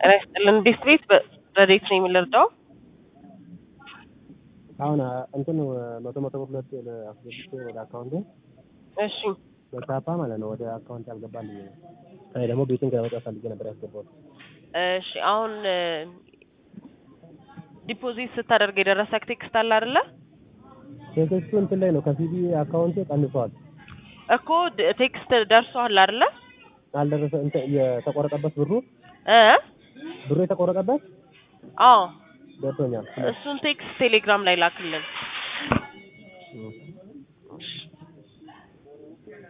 ጤና ይስጥልን። እንዴት ቤት በረዴት ነው የምንረዳው? አሁን እንትን መቶ መቶ ብር ሁለት አስገብቼ ወደ አካውንቴ እሺ በቻፓ ማለት ነው ወደ አካውንት ያልገባልኝ ነው። እኔ ደግሞ ቤትን ለመውጣት ፈልጌ ነበር ያስገባሁት። እሺ አሁን ዲፖዚት ስታደርግ የደረሰክ ቴክስት አለ አይደለ? ቴክስቱ እንትን ላይ ነው ከሲቢ አካውንቴ ቀንሷል። እኮ ድ- ቴክስት ደርሷል አይደለ? አልደረሰ እንትን የተቆረጠበት ብሩ እ ብሩ የተቆረጠበት አዎ ደርሶኛል። እሱን ቴክስት ቴሌግራም ላይ ላክልን። እም። እሺ